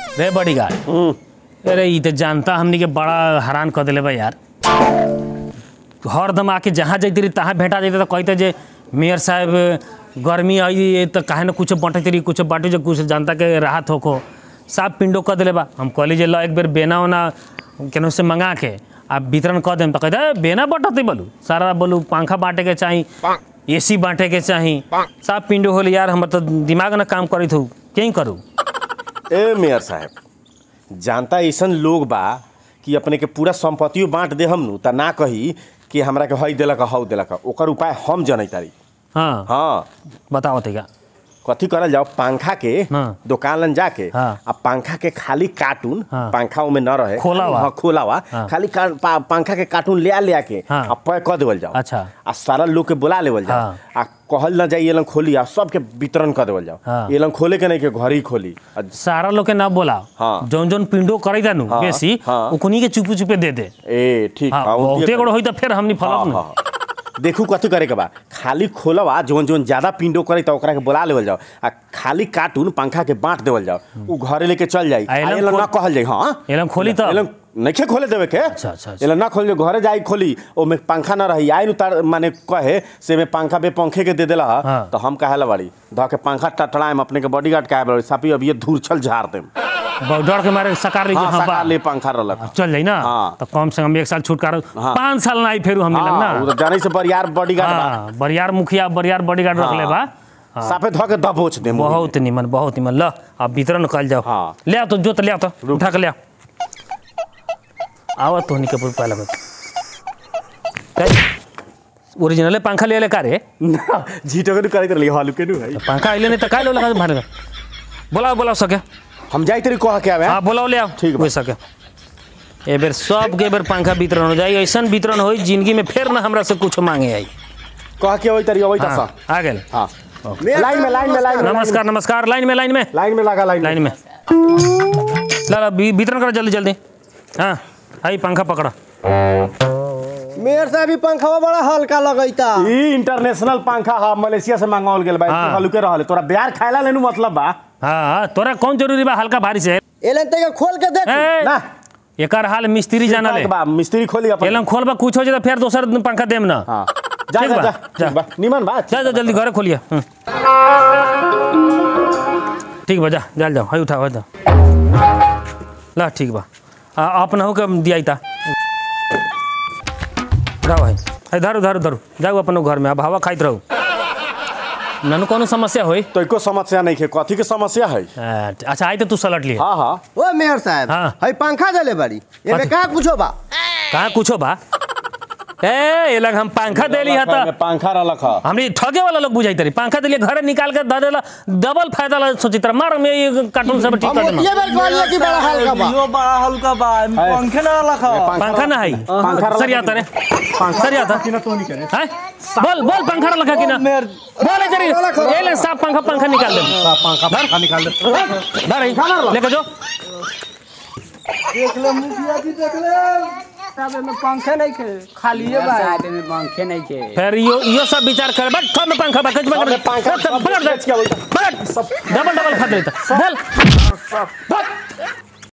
रे बड़ी गार्ड अरे ई तो जानता हमनी के बड़ा हैरान कर दिले बा यार हरदम आके जहाँ जाती रही तहाँ भेटा जाते तो कहते जे मेयर साहब गर्मी आई तो काहे ना कुछ बांटे रही कुछ बांटे जो कुछ जनता के राहत होको साफ पिंडो कर दिले बा हम कहली जे ल एक बेर बेना ओना केनहू से मंगा के आ वितरण कर देम तो कहते "ए, बेना बटते बोलू सारा बोलू पंखा बांटे के चाही एसी बांटे के चाही साफ पिंडो होली यार हमर तो दिमाग ना काम करी थू कहीं करू ए मेयर साहब जानता ऐसन लोग बा कि अपने के पूरा संपत्तियों बांट दे हम नु त ना कही कि हमरा के हई देलक हौ देलक ओकर उपाय हम जनै तारी हाँ हाँ बताओ तेगा कथी करल जाओ पंखा के हाँ। दुकान लन जाके हाँ। आ पंखा के खाली कार्टून हाँ। पंखा में न रहे खोला हुआ। हाँ, खोला हुआ हाँ। खाली का, पा, पंखा के कार्टून ले आ ले के हाँ। आ पैक कर देवल जाओ अच्छा। आ सारा लोग के बुला लेवल जाओ हाँ। आ कहल न जाई ये लन खोली आ सबके वितरण कर देवल जाओ हाँ। ये लन खोले के नहीं के घर ही खोली आ सारा लोग के ना बोला हाँ। जौन जौन पिंडो करे जानु हाँ, बेसी हाँ। उकनी के चुपे चुपे दे दे ए ठीक हाँ हाँ, उनके बहुते कर- बड़ होई तो फिर हमनी हाँ, फलक हाँ, हाँ। देखू कथी करे के बा खाली खोलवा जोन जोन ज्यादा पिंडो करे तो ओकरा के बुला लेवल जाओ आ खाली कार्टून पंखा के बांट देवल जाओ उ घरे लेके चल जाई आ आ एलन एलन ना खोल- कहल जाई हाँ एलन खोली तब? एलन नइखे खोले देवे के अच्छा, अच्छा, अच्छा। एलन ना खोल घरे जाई खोली ओमे पंखा ना रही आई नु तार माने कहे से में पंखा बे पंखे के दे देला हा, हाँ। तो हम कहे ला बाड़ी ध के पंखा टटड़ाएम अपने के बॉडीगार्ड कहे बाड़ी सापी अब ये धूर छल झाड़ देम बहुत डर के मारे सकार ली हाँ हाँ, सका बा। ले पंखा रहलक चल जाई ना हाँ। तो कम से कम एक साल छुटकारो हाँ। पाँच साल ना आई फेरू हमने लग हाँ उ ना तो जाने से बरियार बॉडीगार्ड बा हाँ बरियार मुखिया बरियार बॉडीगार्ड रख ले बा साफे ध के दबोच देम बहुत निमन बहुत निमन ल अब वितरण कल जाओ हाँ। ले आओ तो जो तो ले आओ तो उठा के ले आओ आवा तो निके पुर पहला ओरिजिनल पंखा ले ले का रे ना झीटो के करैत रहली हालू के नु भाई पंखा अइले नहीं तो का लो लगा भारे बोलाओ बोलाओ सके हम जाई तेरी कह के आवे हाँ बोलाओ ले आओ ठीक बा। हो सके ए बेर सब के बेर पंखा वितरण हो जाई ऐसन वितरण होई जिंदगी में फिर ना हमरा से कुछ मांगे आई कह के ओई तरी ओई हाँ, तसा आ गेल हां लाइन में लाइन में लाइन में नमस्कार नमस्कार लाइन में लाइन में लाइन में लगा लाइन लाइन में ला ला वि- वितरण करो जल्दी जल्दी हाँ आई पंखा पकड़ा मेयर साहब ई पंखवा बड़ा हल्का लगैता ई इंटरनेशनल पंखा हा मलेशिया से मंगावल गेल भाई हाँ। हालू के रहले तोरा बिहार खाइला लेनु मतलब बा हाँ हाँ तोरा कौन जरूरी बा हल्का भारी से एलन तक खोल के देख ए, ना एकर हाल मिस्त्री जाना ले बा मिस्त्री खोली अपन एलम खोल बा कुछ हो जाए तो फिर दोसर पंखा देम ना हां जा ठीक जा बा, जा जा। ठीक बा निमन बा जा जा जल्दी घरे खोलिए हम्म। ठीक बा जा जा जाओ हाई उठाओ जा ला ठीक बा आ, अपना हो के दिया था रहो भाई है धरू धरू धरू जाओ अपनो घर में अब हवा खाइत रहू ननु कोनो समस्या होई तो एको समस्या नहीं है कथी के समस्या है आ, अच्छा आई तो तू सलट लिए हां हां ओ मेयर साहब हाँ। हई पंखा देले बाड़ी एमे कथी? का कुछो बा कहाँ कुछो बा ए ये लग हम पंखा देली है में तो पंखा रहलक हा हमरी ठगे वाला लोग बुझाई तरी पंखा दिलिए घरे निकाल के दे देला डबल फायदा ला सोची तरह मार में ये कार्टून सब ठीक हम कर देना ओतिए बेर कहलिए कि बड़ा हल्का बा यो बड़ा हल्का बा पंखे ना रखा पंखा ना है पंखा सर आता रे सर आता कि ना तो नहीं करे हैं बोल बोल पंखा लगा कि ना मेर- बोल इधर ही। ये ले साफ पंखा पंखा निकाल दे पंखा पंखा निकाल दे धर ही लेके जो देख ले मुखिया जी देख ले साहब में पंखे नहीं के खाली है बा साइड में पंखे नहीं के फिर यो यो सब विचार कर बट थोड़ा में पंखा बकच बकच अरे पंखा सब पकड़ दे बेच के अबैता। पकड़ डबल डबल खा देता बोल बोल